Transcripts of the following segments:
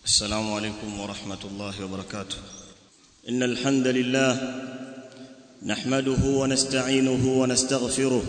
السلام عليكم ورحمة الله وبركاته إن الحمد لله نحمده ونستعينه ونستغفره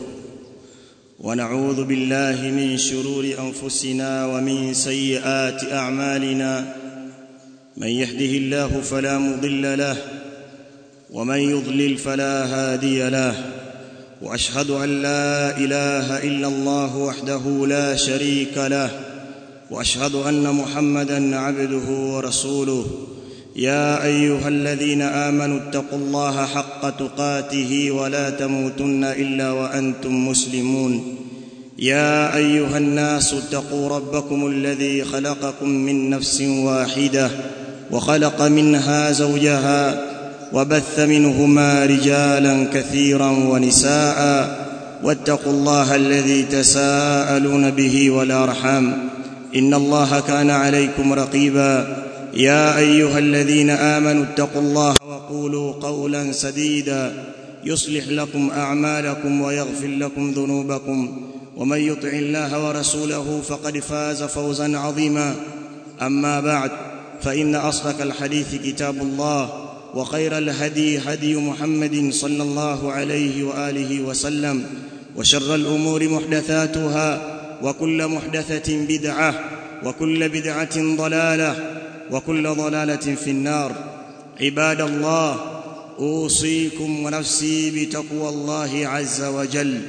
ونعوذ بالله من شرور أنفسنا ومن سيئات أعمالنا من يهده الله فلا مضل له ومن يضلل فلا هادي له واشهد ان لا اله الا الله وحده لا شريك له واشهد ان محمدا عبده ورسوله يا ايها الذين امنوا اتقوا الله حق تقاته ولا تموتن الا وانتم مسلمون يا ايها الناس اتقوا ربكم الذي خلقكم من نفس واحده وخلق منها زوجها وبث منهما رجالا كثيرا ونساء واتقوا الله الذي تساءلون به والارحام ان الله كان عليكم رقيبا يا ايها الذين امنوا اتقوا الله وقولوا قولا سديدا يصلح لكم اعمالكم ويغفر لكم ذنوبكم ومن يطع الله ورسوله فقد فاز فوزا عظيما اما بعد فان اصدق الحديث كتاب الله وخير الهدي هدي محمد صلى الله عليه واله وسلم وشر الامور محدثاتها وكل محدثه بدعه وكل بدعه ضلاله وكل ضلاله في النار عباد الله اوصيكم ونفسي بتقوى الله عز وجل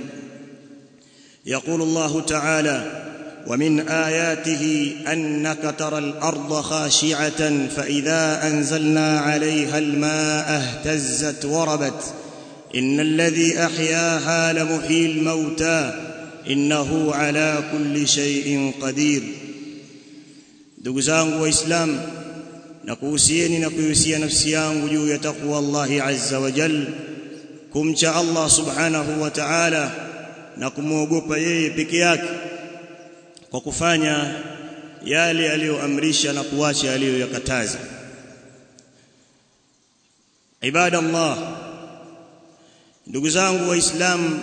يقول الله تعالى ومن اياته انك ترى الارض خاشعه فاذا انزلنا عليها الماء اهتزت وربت ان الذي احياها لمحيي الموتى انه على كل شيء قدير ndugu zangu waislamu na kuhusieni na kuhusia nafsi yangu juu ya takwa Allah azza wa jal kumcha Allah subhanahu wa ta'ala na kumwogopa yeye peke yake kwa kufanya yale aliyoamrisha na kuacha aliyoyakataza ibada Allah ndugu zangu waislamu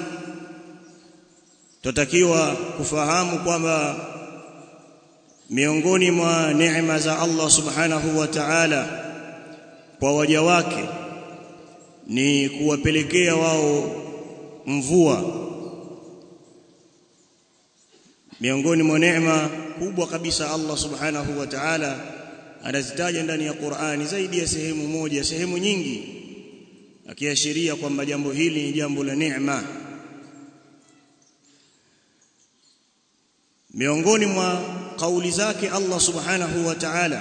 tutakiwa kufahamu kwamba miongoni mwa neema za Allah subhanahu wa ta'ala kwa waja wake ni kuwapelekea wao mvua miongoni mwa neema kubwa kabisa Allah subhanahu wa ta'ala anazitaja ndani ya Qur'ani zaidi ya sehemu moja sehemu nyingi akiashiria kwamba jambo hili ni jambo la neema miongoni mwa kauli zake Allah subhanahu wa ta'ala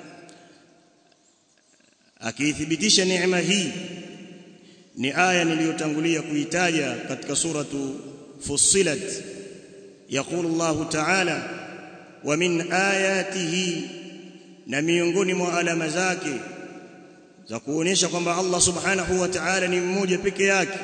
akiithibitisha neema hii ni aya niliyotangulia kuitaja katika suratu Fussilat يقول الله تعالى ومن آياته na miongoni mwa alama zake za kuonesha kwamba Allah subhanahu wa ta'ala ni mmoja peke yake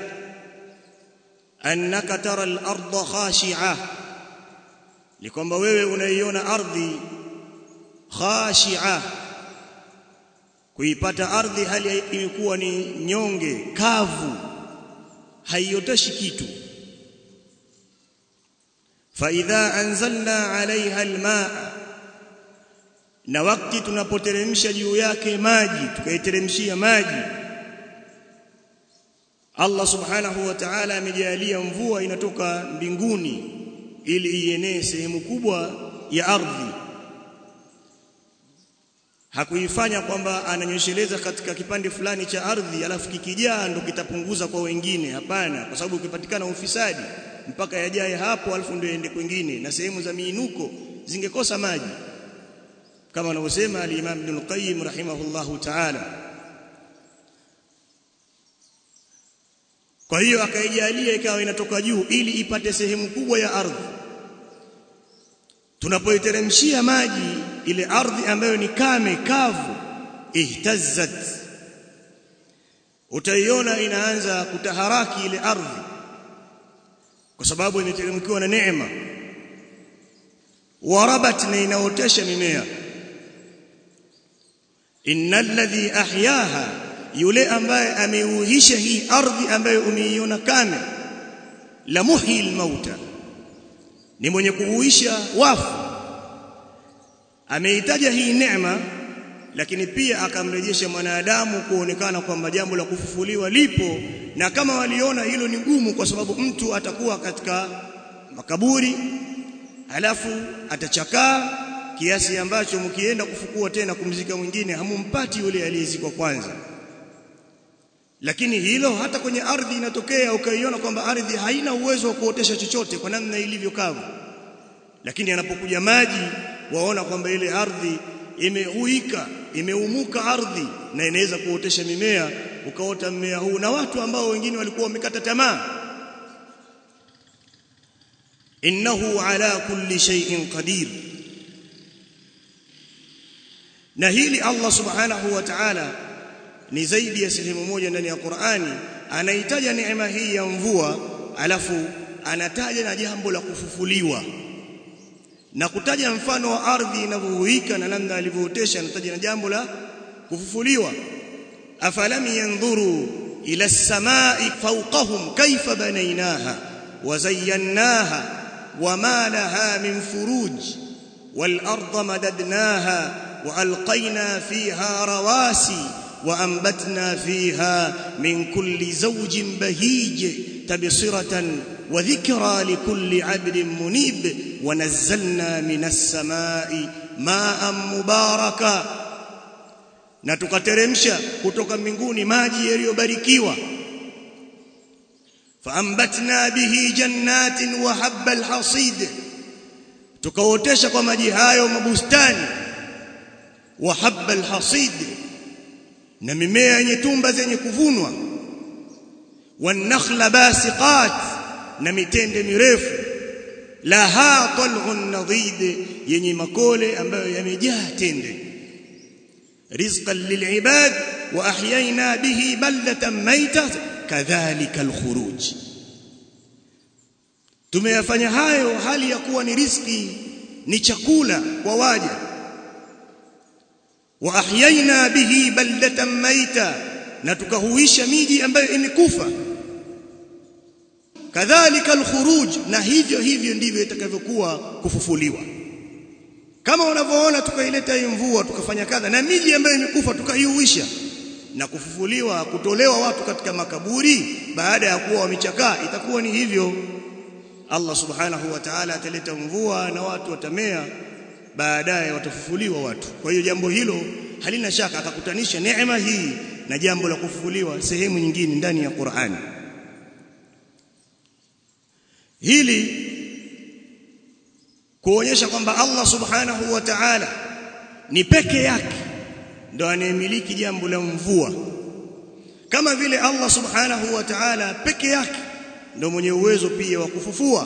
annaka tara al-ardha khashi'a ni kwamba wewe unaiona ardhi khashi'a kuipata ardhi hali imekuwa ni nyonge kavu haioteshi kitu فاذا انزلنا عليها الماء na wakati tunapoteremsha juu yake maji tukaiteremshia maji Allah subhanahu wa ta'ala amejalia mvua inatoka mbinguni ili ienee sehemu kubwa ya ardhi hakuifanya kwamba ananyosheleza katika kipande fulani cha ardhi alafu kikijaa ndo kitapunguza kwa wengine hapana kwa sababu ukipatikana ufisadi mpaka yajae hapo alafu ndio ende kwingine na sehemu za miinuko zingekosa maji kama anavyosema al-Imam Ibn al-Qayyim rahimahullahu ta'ala kwa hiyo akaijalia ikawa inatoka juu ili ipate sehemu kubwa ya ardhi tunapoiteremshia maji ile ardhi ambayo ni kame kavu ihtazzat utaiona inaanza kutaharaki ile ardhi kwa sababu imeteremkiwa na neema warabat na inaotesha mimea innal ladhi ahyaha yule ambaye ameuhisha hii ardhi ambayo umeiona kame la muhyi mauta ni mwenye kuhuisha wafu ameitaja hii neema lakini pia akamrejesha mwanadamu kuonekana kwamba jambo la kufufuliwa lipo na kama waliona hilo ni gumu kwa sababu mtu atakuwa katika makaburi alafu atachakaa kiasi ambacho mkienda kufukua tena kumzika mwingine hamumpati yule aliyezikwa kwanza lakini hilo hata kwenye ardhi inatokea ukaiona kwamba ardhi haina uwezo wa kuotesha chochote kwa namna ilivyo kavu lakini anapokuja maji waona kwamba ile ardhi imeuika imeumuka ardhi na inaweza kuotesha mimea ukaota mmea huu na watu ambao wengine walikuwa wamekata tamaa innahu ala kulli shay'in qadir na hili Allah subhanahu wa ta'ala ni zaidi ya sehemu moja ndani ya Qur'ani anaitaja neema hii ya mvua alafu anataja na jambo la kufufuliwa na kutaja mfano wa ardhi inavyohuika na namna alivyootesha anataja na jambo la kufufuliwa afalam yanzuru ila as-samai fawqahum kayfa banaynaha wa zayyanaha wama laha min furuj wal arda madadnaha wa alqayna fiha rawasi وأنبتنا فيها من كل زوج بهيج تبصرة وذكرى لكل عبد منيب ونزلنا من السماء ماء مباركا na tukateremsha kutoka mbinguni maji yaliyobarikiwa faambatna bihi jannatin wa habba alhasid tukaotesha kwa maji hayo mabustani wa habba alhasid na mimea yenye tumba zenye kuvunwa wanakhla basiqat na mitende mirefu laha tal'un nadid yenye makole ambayo yamejaa tende rizqan lil'ibad wa ahyayna bihi baldatan mayta kadhalika alkhuruj tumeyafanya hayo hali ya kuwa ni riziki ni chakula kwa waja wa ahyayna bihi baldatan maita na tukahuisha miji ambayo imekufa kadhalika alkhuruj na hivyo hivyo ndivyo itakavyokuwa kufufuliwa kama unavyoona tukaileta hii mvua tukafanya kadha na miji ambayo imekufa tukaihuisha na kufufuliwa kutolewa watu katika makaburi baada ya kuwa wamechakaa itakuwa ni hivyo Allah subhanahu wa ta'ala ataleta mvua na watu watamea baadaye watafufuliwa watu kwa hiyo jambo hilo halina shaka akakutanisha neema hii na jambo la kufufuliwa sehemu nyingine ndani ya Qur'ani hili kuonyesha kwamba Allah subhanahu wa ta'ala ni peke yake ndo anayemiliki jambo la mvua kama vile Allah subhanahu wa ta'ala peke yake ndo mwenye uwezo pia wa kufufua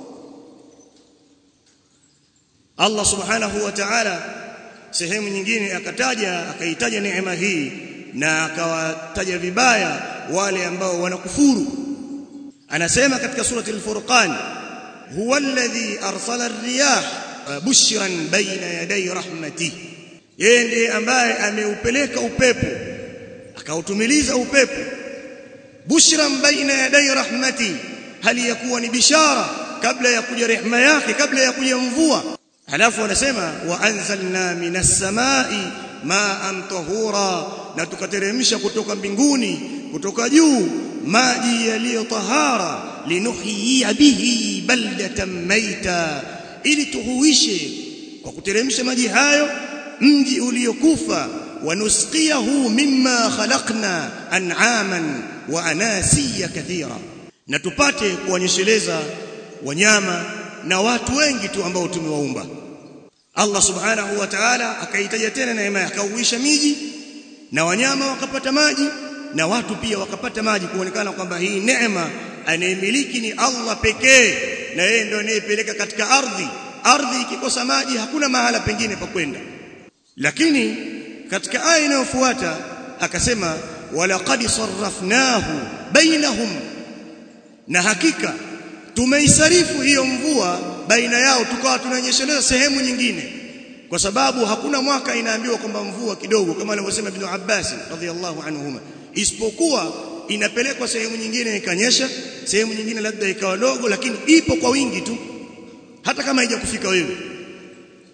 Allah subhanahu wa ta'ala sehemu nyingine akataja akaitaja neema hii na akawataja vibaya wale ambao wanakufuru anasema katika surati al-furqan huwa alladhi arsala ar-riyah bushran baina yaday rahmati yeye ndiye ambaye ameupeleka upepo akautumiliza upepo bushran baina yaday rahmati hali yakuwa ni bishara kabla ya kuja rehema yake kabla ya kuja mvua halafu anasema wa anzalna minas samai ma'an tahura na tukateremsha kutoka mbinguni kutoka juu maji yaliyo tahara linuhyiya bihi baldatan maita ili tuhuishe kwa kuteremsha maji hayo mji uliokufa wanusqiyahu mimma khalaqna an'aman wa anasiya kathira na tupate kuonyesheleza wanyama na watu wengi tu ambao tumewaumba Allah subhanahu wa ta'ala akaitaja tena neema akauisha miji na wanyama wakapata maji na watu pia wakapata maji kuonekana kwamba hii neema anayemiliki ni Allah pekee na yeye ndio anayepeleka katika ardhi ardhi ikikosa maji hakuna mahala pengine pa kwenda lakini katika aya inayofuata akasema walaqad sarrafnahu bainahum na hakika tumeisarifu hiyo mvua baina yao tukawa tunanyesheleza sehemu nyingine kwa sababu hakuna mwaka inaambiwa kwamba mvua kidogo kama alivyosema Ibn Abbas radhiallahu anhuma isipokuwa inapelekwa sehemu nyingine ikanyesha sehemu nyingine labda ikawa dogo lakini ipo kwa wingi tu hata kama haijakufika wewe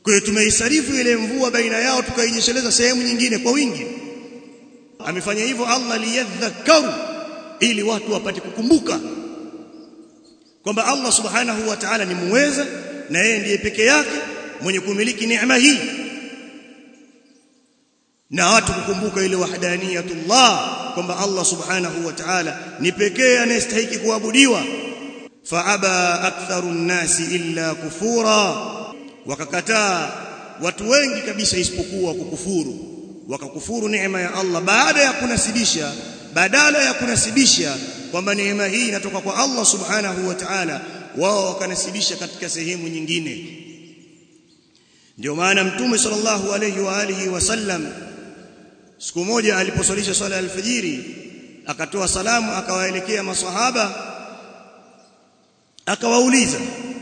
kwa hiyo tumeisarifu ile mvua baina yao tukainyesheleza sehemu nyingine kwa wingi amefanya hivyo Allah liyadhakkaru ili watu wapate kukumbuka kwamba Allah subhanahu wa ta'ala ni muweza na yeye ndiye peke yake mwenye kumiliki neema hii na watu kukumbuka ile wahdaniyatullah kwamba Allah subhanahu wa ta'ala ni pekee anayestahili kuabudiwa faaba aktharu nnasi illa kufura wakakataa watu wengi kabisa isipokuwa kukufuru wakakufuru neema ya Allah baada ya kunasibisha badala ya kunasibisha kwamba neema hii inatoka kwa Allah subhanahu wa ta'ala wao wakanasibisha katika sehemu nyingine ndio maana mtume sallallahu alayhi wa alihi wasallam siku moja aliposwalisha swala ya alfajiri akatoa salamu akawaelekea maswahaba akawauliza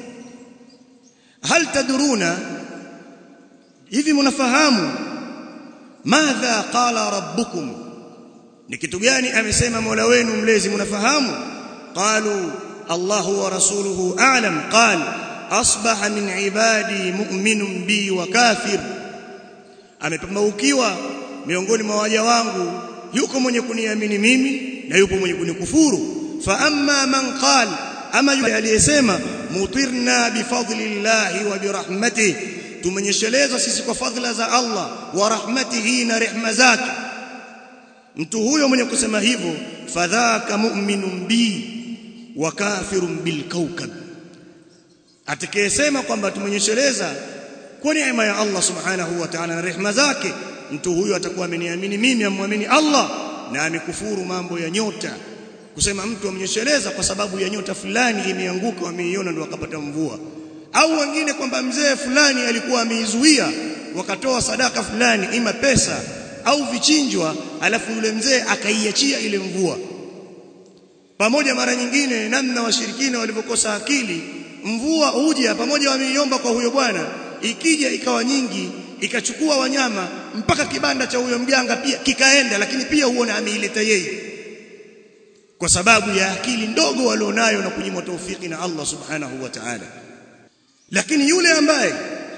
hal tadruna hivi mnafahamu madha qala rabbukum ni kitu gani amesema Mola wenu mlezi mnafahamu qalu Allahu wa rasuluhu a'lam qal asbaha min ibadi mu'minun bi wa kafir amepambaukiwa miongoni mwa waja wangu yuko mwenye kuniamini mimi na yupo mwenye kunikufuru fa amma man qala ama yule aliyesema mutirna bifadlillahi wa birahmatihi tumenyesheleza sisi kwa fadhila za Allah wa rahmatihi na rehma zake mtu huyo mwenye kusema hivyo fadhaka mu'minun bi wa kafirun bil kawkab atakayesema kwamba tumenyesheleza kwa neema ya Allah subhanahu wa ta'ala na rehma zake mtu huyo atakuwa ameniamini mimi amwamini Allah na amekufuru mambo ya nyota kusema mtu amenyesheleza kwa sababu ya nyota fulani imeanguka wameiona ndio wakapata mvua au wengine kwamba mzee fulani alikuwa ameizuia wakatoa sadaka fulani ima pesa au vichinjwa alafu yule mzee akaiachia ile mvua pamoja mara nyingine namna washirikina walivyokosa akili mvua huja pamoja wameiomba kwa huyo bwana ikija ikawa nyingi ikachukua wanyama mpaka kibanda cha huyo mganga pia kikaenda lakini pia huona ameileta yeye kwa sababu ya akili ndogo walionayo na kunyimwa taufiki na Allah subhanahu wa ta'ala lakini yule ambaye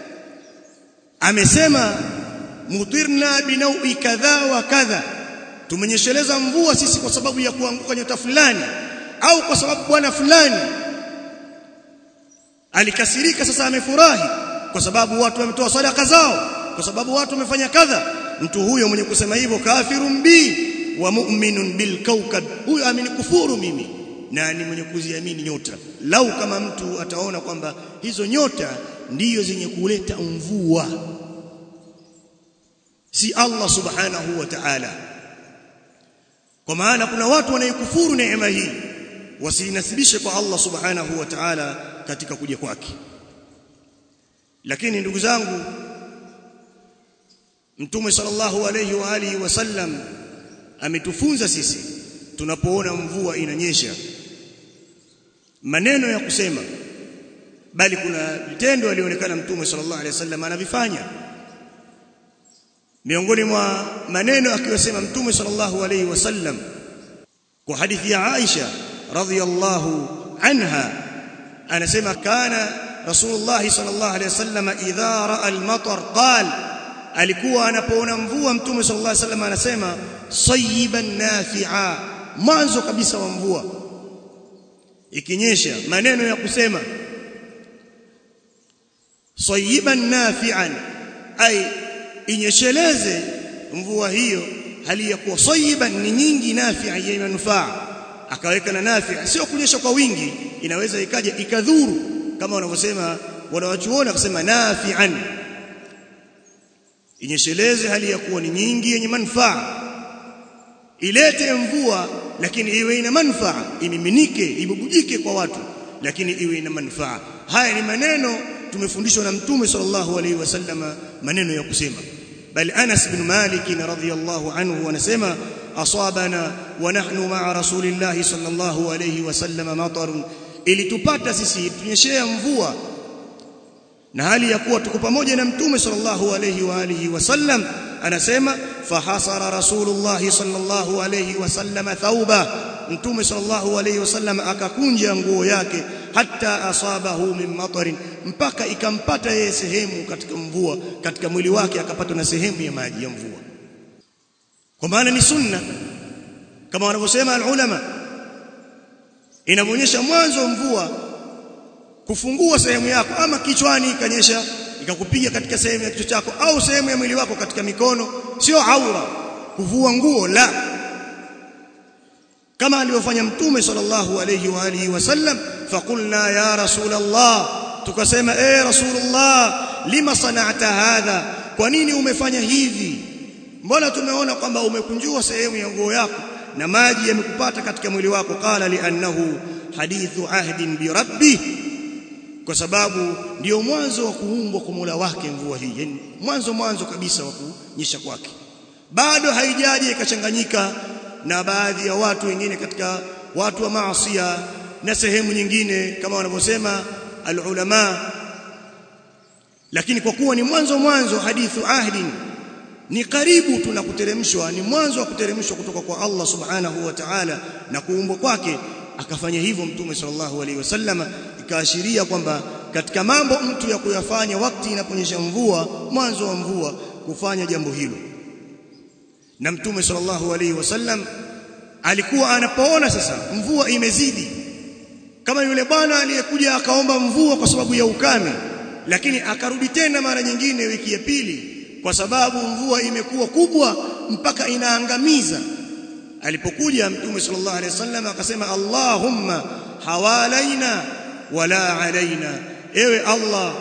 amesema mutirna binaui kadha wa kadha tumenyesheleza mvua sisi kwa sababu ya kuanguka nyota fulani au kwa sababu bwana fulani alikasirika sasa amefurahi kwa sababu watu wametoa sadaka zao kwa sababu watu wamefanya kadha mtu huyo mwenye kusema hivyo kafirun bi wa mu'minun bil kawkab huyo amenikufuru mimi na ni mwenye kuziamini nyota lau kama mtu ataona kwamba hizo nyota ndiyo zenye kuleta mvua si Allah subhanahu wa ta'ala kwa maana kuna watu wanaikufuru neema hii wasinasibishe kwa Allah subhanahu wa ta'ala katika kuja kwake lakini ndugu zangu mtume sallallahu alayhi wa alihi wasallam ametufunza sisi tunapoona mvua inanyesha maneno ya kusema bali kuna vitendo alionekana mtume sallallahu alayhi wasallam anavifanya miongoni mwa maneno akiyosema mtume sallallahu alayhi wasallam kwa hadithi ya Aisha radhiyallahu anha anasema kana rasulullah sallallahu alayhi wasallam idha raa al-matar qala alikuwa anapoona mvua mtume sallallahu alayhi wasallam anasema sayyiban nafi'a mwanzo kabisa wa mvua ikinyesha maneno ya kusema sayyiban nafi'an ay inyesheleze mvua hiyo hali ya kuwa sayyiban ni nyingi nafi'a yenye manufaa akaweka na nafi'a sio kunyesha kwa wingi inaweza ikaja ikadhuru kama wanavyosema wanawachuoni akasema nafi'an inyesheleze hali ya kuwa ni nyingi yenye manufaa ilete mvua lakini iwe ina manufaa imiminike ibubujike kwa watu lakini iwe ina manufaa haya ni maneno tumefundishwa na mtume sallallahu alaihi wasallama maneno ya kusema bali Anas bin Malik radhiyallahu anhu anasema asabana wa nahnu ma'a rasulillahi sallallahu alaihi wasallama matarun ilitupata sisi tunyeshea mvua na hali ya kuwa tuko pamoja na mtume sallallahu alayhi wa alihi wasallam anasema fahasara rasulullah sallallahu alayhi wasallam thauba mtume sallallahu alayhi wasallam akakunja nguo yake hatta asabahu min matarin mpaka ikampata yeye sehemu katika mvua katika mwili wake akapata na sehemu ya maji ya mvua kwa maana ni sunna kama wanavyosema alulama inaonyesha mwanzo wa mvua kufungua sehemu yako ama kichwani ikanyesha ikakupiga katika sehemu ya kichwa chako au sehemu ya mwili wako katika mikono sio aura kuvua nguo la kama alivyofanya mtume sallallahu alayhi wa alihi wasallam faqulna ya rasulullah tukasema eh rasulullah lima sana'ta hadha kwa nini umefanya hivi mbona tumeona kwamba umekunjua sehemu ya nguo yako na maji yamekupata katika mwili wako qala li'annahu hadithu ahdin bi rabbi kwa sababu ndio mwanzo wa kuumbwa kwa Mola wake mvua hii yani mwanzo mwanzo kabisa wa kunyesha kwake bado haijaje ikachanganyika na baadhi ya watu wengine katika watu wa maasiya na sehemu nyingine kama wanavyosema alulama lakini kwa kuwa ni mwanzo mwanzo hadithu ahdin ni karibu tunakuteremshwa ni mwanzo wa kuteremshwa kutoka kwa Allah subhanahu wa ta'ala na kuumbwa kwake akafanya hivyo mtume sallallahu alaihi wasallam ikaashiria kwamba katika mambo mtu ya kuyafanya wakati inaponyesha mvua mwanzo wa mvua kufanya jambo hilo na mtume sallallahu alaihi wasallam alikuwa anapoona sasa mvua imezidi kama yule bwana aliyekuja akaomba mvua kwa sababu ya ukame lakini akarudi tena mara nyingine wiki ya pili kwa sababu mvua imekuwa kubwa mpaka inaangamiza alipokuja mtume sallallahu alaihi wasallam akasema Allahumma hawalaina wala alaina ewe Allah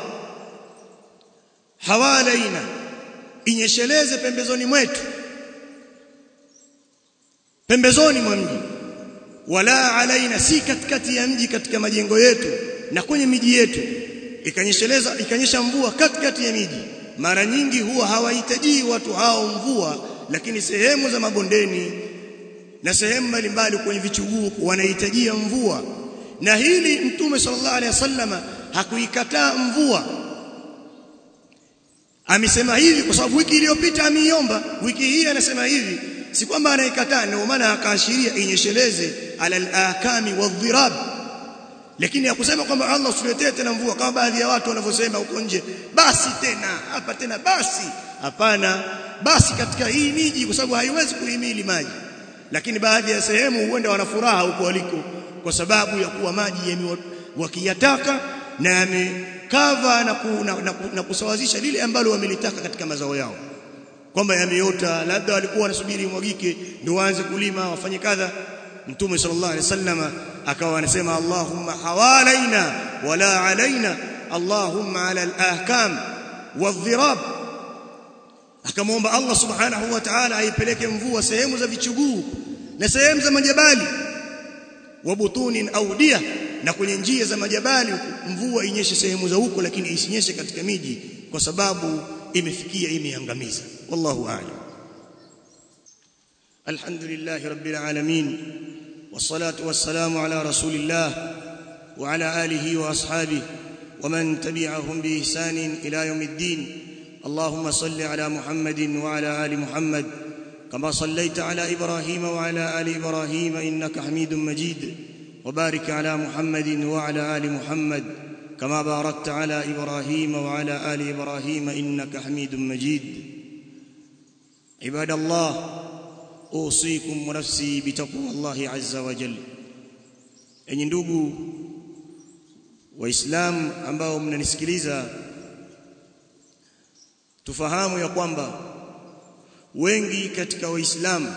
hawalaina inyesheleze pembezoni mwetu pembezoni mwa mji wala alaina si katikati ya mji katika majengo yetu na kwenye miji yetu ikanyesheleza ikanyesha mvua katikati ya miji mara nyingi huwa hawahitaji watu hao mvua lakini sehemu za mabondeni na sehemu mbalimbali kwenye vichuguu wanahitajia mvua na hili mtume sallallahu alaihi wasallama hakuikataa mvua amesema hivi kwa sababu wiki iliyopita ameiomba wiki hii anasema hivi si kwamba anaikataa ndio maana akaashiria inyesheleze ala al-akami wadh-dhirab lakini hakusema kwamba Allah usiletee tena mvua kama baadhi ya watu wanavyosema huko nje basi tena hapa tena basi hapana basi katika hii miji kwa sababu haiwezi kuhimili maji lakini baadhi ya sehemu huenda wana furaha huko waliko kwa sababu ya kuwa maji wakiyataka na yamekava na, ku, na, na, na kusawazisha lile ambalo wamelitaka katika mazao yao kwamba yameota labda walikuwa wanasubiri mwagike ndio waanze kulima wafanye kadha mtume sallallahu alaihi wasallam akawa anasema allahumma hawalaina wala alaina allahumma ala al-ahkam wadh-dhirab akamwomba Allah subhanahu wa ta'ala aipeleke mvua sehemu za vichuguu na sehemu za majabali wa butunin audia na kwenye njia za majabali mvua inyeshe sehemu za huko lakini isinyeshe katika miji kwa sababu imefikia imeangamiza wallahu a'lam alhamdulillah rabbil alamin wassalatu wassalamu ala rasulillah wa ala alihi wa ashabihi ومن تبعهم بإحسان إلى يوم الدين اللهم صل على محمد وعلى ال محمد كما صليت على ابراهيم وعلى ال ابراهيم انك حميد مجيد وبارك على محمد وعلى ال محمد كما باركت على ابراهيم وعلى ال ابراهيم انك حميد مجيد عباد الله اوصيكم ونفسي بتقوى الله عز وجل enyi ndugu waislamu ambao mnanisikiliza tufahamu ya kwamba wengi katika waislamu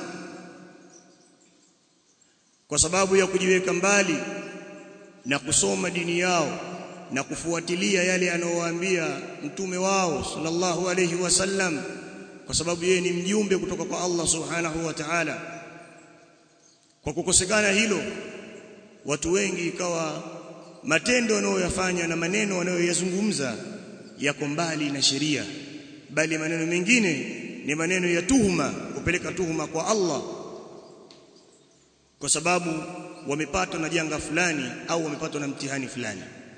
kwa sababu ya kujiweka mbali na kusoma dini yao na kufuatilia yale anayowaambia mtume wao sallallahu alayhi wasallam kwa sababu yeye ni mjumbe kutoka kwa Allah subhanahu wa ta'ala kwa kukosekana hilo watu wengi ikawa matendo wanayoyafanya na maneno wanayoyazungumza yako mbali na sheria bali maneno mengine ni maneno ya tuhuma kupeleka tuhuma kwa Allah kwa sababu wamepatwa na janga fulani au wamepatwa na mtihani fulani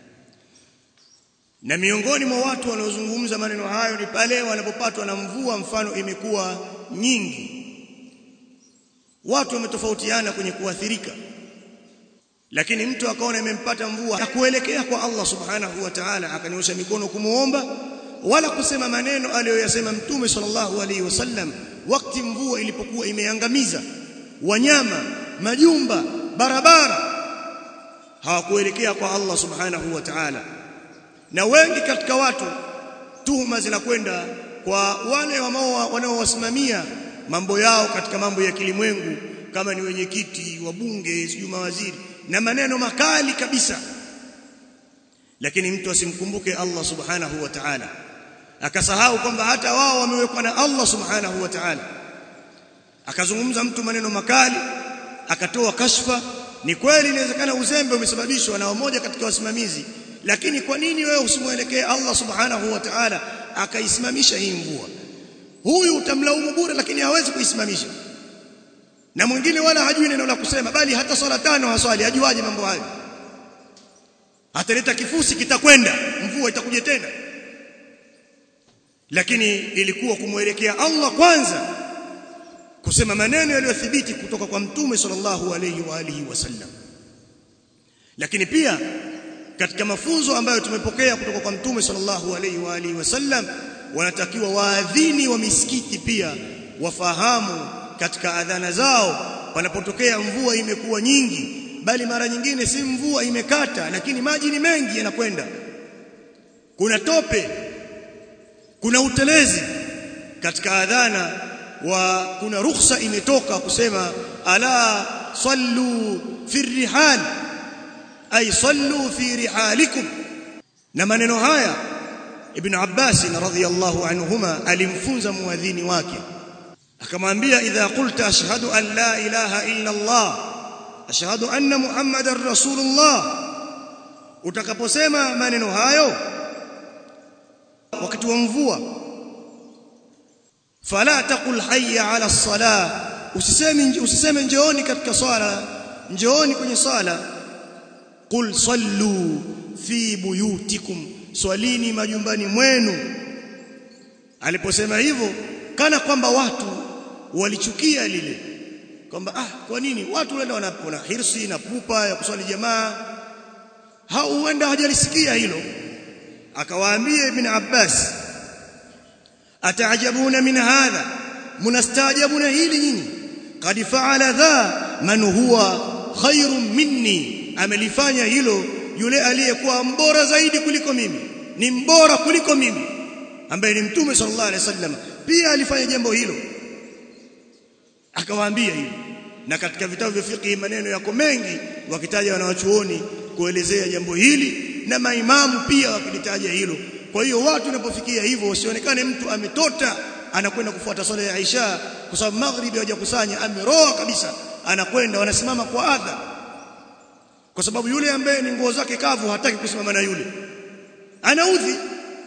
na miongoni mwa watu wanaozungumza maneno hayo ni pale wanapopatwa na mvua mfano imekuwa nyingi watu wametofautiana kwenye kuathirika lakini mtu akaona imempata mvua akuelekea kwa Allah subhanahu wa ta'ala akanyosha mikono kumuomba wala kusema maneno aliyoyasema mtume sallallahu alaihi wasallam wakati mvua ilipokuwa imeangamiza wanyama majumba barabara hawakuelekea kwa Allah subhanahu wa ta'ala na wengi katika watu tuhuma zinakwenda kwa wale wanaowasimamia mambo yao katika mambo ya kilimwengu kama ni wenyekiti wabunge sijui mawaziri na maneno makali kabisa lakini mtu asimkumbuke Allah subhanahu wa ta'ala akasahau kwamba hata wao wamewekwa na Allah subhanahu wa ta'ala akazungumza mtu maneno makali akatoa kashfa ni kweli inawezekana uzembe umesababishwa na mmoja katika wasimamizi lakini kwa nini wewe usimwelekee Allah subhanahu wa ta'ala akaisimamisha hii mvua huyu utamlaumu bure lakini hawezi kuisimamisha na mwingine wala hajui neno la kusema bali hata swala tano haswali hajuaje mambo hayo ataleta kifusi kitakwenda mvua itakuja tena lakini ilikuwa kumwelekea Allah kwanza kusema maneno yaliyothibiti kutoka kwa mtume sallallahu alayhi wa alihi wasallam lakini pia katika mafunzo ambayo tumepokea kutoka kwa mtume sallallahu alayhi wa alihi wasallam wanatakiwa waadhini wa misikiti pia wafahamu katika adhana zao panapotokea mvua imekuwa nyingi bali mara nyingine si mvua imekata lakini maji ni mengi yanakwenda kuna tope kuna utelezi katika adhana wa kuna ruhusa imetoka kusema ala sallu fi rihal ay sallu fi rihalikum na maneno haya ibn Abbas radhiyallahu anhuma alimfunza muadhini wake akamwambia idha qulta ashhadu an la ilaha illa Allah ashhadu anna muhammadar rasulullah utakaposema maneno hayo wakati wa mvua fala taqul hayya ala salah usiseme usiseme njooni katika swala njooni kwenye swala qul sallu fi buyutikum swalini majumbani mwenu aliposema hivyo kana kwamba watu walichukia lile kwamba ah kwa nini watu wenda wana hirsi na pupa ya kuswali jamaa hauenda hajalisikia hilo akawaambia ibn Abbas ataajabuna min hadha munastaajabuna hili nyinyi qad fa'ala dha man huwa khairun minni amelifanya hilo yule aliyekuwa mbora zaidi kuliko mimi ni mbora kuliko mimi ambaye ni mtume sallallahu alaihi wasallam pia alifanya jambo hilo akawaambia hilo na katika vitabu vya fiqh maneno yako mengi wakitaja wanawachuoni kuelezea jambo hili na maimamu pia wakilitaja hilo kwa hiyo watu wanapofikia hivyo usionekane mtu ametota anakwenda kufuata swala ya Isha kwa sababu maghribi hawajakusanya ameroa kabisa anakwenda wanasimama kwa adha kwa sababu yule ambaye ni nguo zake kavu hataki kusimama na yule anaudhi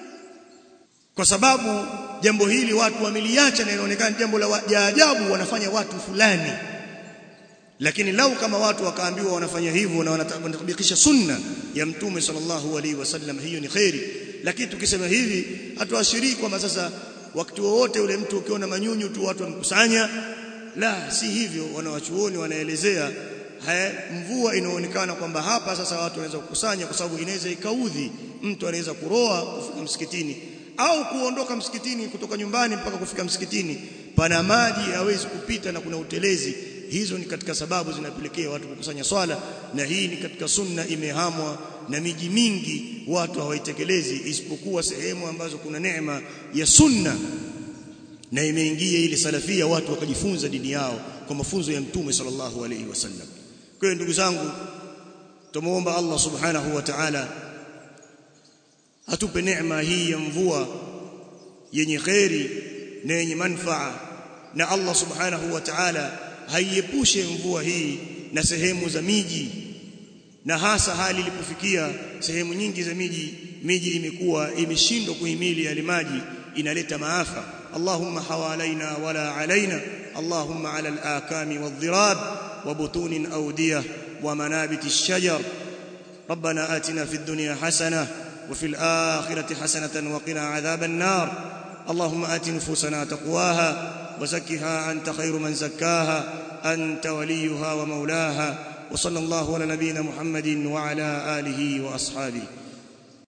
kwa sababu jambo hili watu wameliacha na inaonekana jambo la ajabu wanafanya watu fulani lakini lau kama watu wakaambiwa wanafanya hivyo na wanatabikisha sunna ya mtume sallallahu alaihi wasallam hiyo ni khairi lakini tukisema hivi hatuashirii kwamba sasa wakati wowote ule mtu ukiona manyunyu tu watu wamkusanya la si hivyo wanawachuoni wanaelezea haya mvua inaonekana kwamba hapa sasa watu wanaweza kukusanya kwa sababu inaweza ikaudhi mtu anaweza kuroa kufika msikitini au kuondoka msikitini kutoka nyumbani mpaka kufika msikitini pana maji hawezi kupita na kuna utelezi hizo ni katika sababu zinapelekea watu kukusanya swala na hii ni katika sunna imehamwa na miji mingi watu hawaitekelezi isipokuwa sehemu ambazo kuna neema ya sunna na imeingia ile salafia watu wakajifunza dini yao kwa mafunzo ya mtume sallallahu alaihi wasallam kwa hiyo ndugu zangu tumuomba Allah subhanahu wa ta'ala atupe neema hii ya mvua yenye khairi na yenye manfaa na Allah subhanahu wa ta'ala haiepushe mvua hii na sehemu za miji na hasa hali ilipofikia sehemu nyingi za miji miji imekuwa imeshindwa kuhimili yale maji inaleta maafa Allahumma hawalaina wala alaina Allahumma ala al-akami wadh-dhirab wa butunin awdiyah wa manabit ash-shajar ربنا آتنا في الدنيا حسنة وفي الآخرة حسنة وقنا عذاب النار اللهم آت نفوسنا تقواها وزكها أنت خير من زكاها أنت وليها ومولاها wa sallallahu ala nabina Muhammadin wa ala alihi wa ashabihi